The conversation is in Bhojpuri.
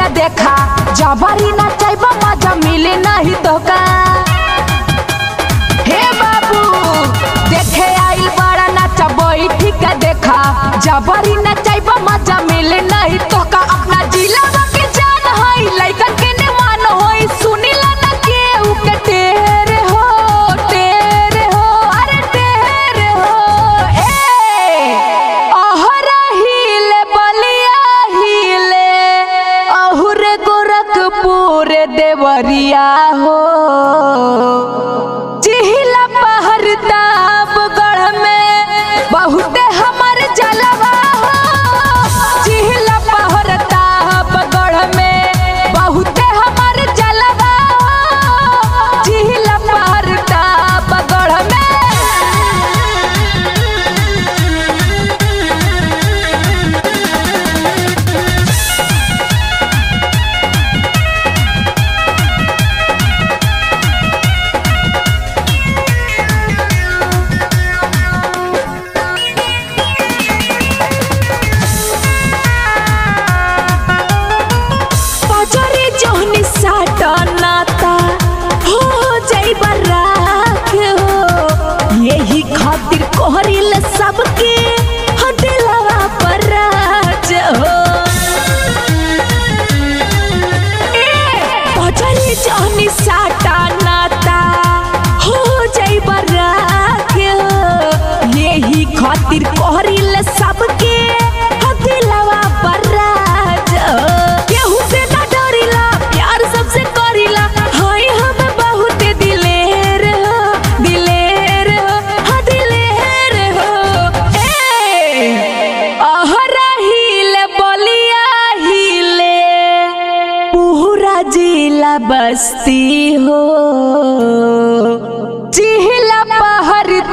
का देखा जबरी ना चाहबा मजा मिले नहीं तो का हे बाबू देखे आइल बड़ा नाचा बैठी का देखा जबरी ना चाहबा मजा मिले नहीं तो का अपना जिला के जान हई लइकन के ने मान होई सुनिला ना केहू के तेरे हो तेरे हो अरे तेरे हो ए अहरा हिले बलिया हिले अहुरे गोरखपुर देवरिया हो चिहिला पहर तापगढ़ में बहुते हमर जलवा हो चिहिला पहर तापगढ़ में बहुते हमर जलवा हो चिहिला पहर तापगढ़ में पजरे जोहनी साटा नाता हो जाई बराक हो यही खातिर कोहरिल सबके हो दिलवा पर राज हो पजरे जोहनी साटा नाता हो जाई बराक हो यही खातिर कोहरिल सबके हो दिलवा पर राज हो केहू से ना डरिला प्यार सबसे करिला हाय हम बहुत दिलेर हो दिलेर हो हाँ दिलेर हो ए अहरा हिले बलिया हिले पूरा जिला बस्ती हो चिहिला पहर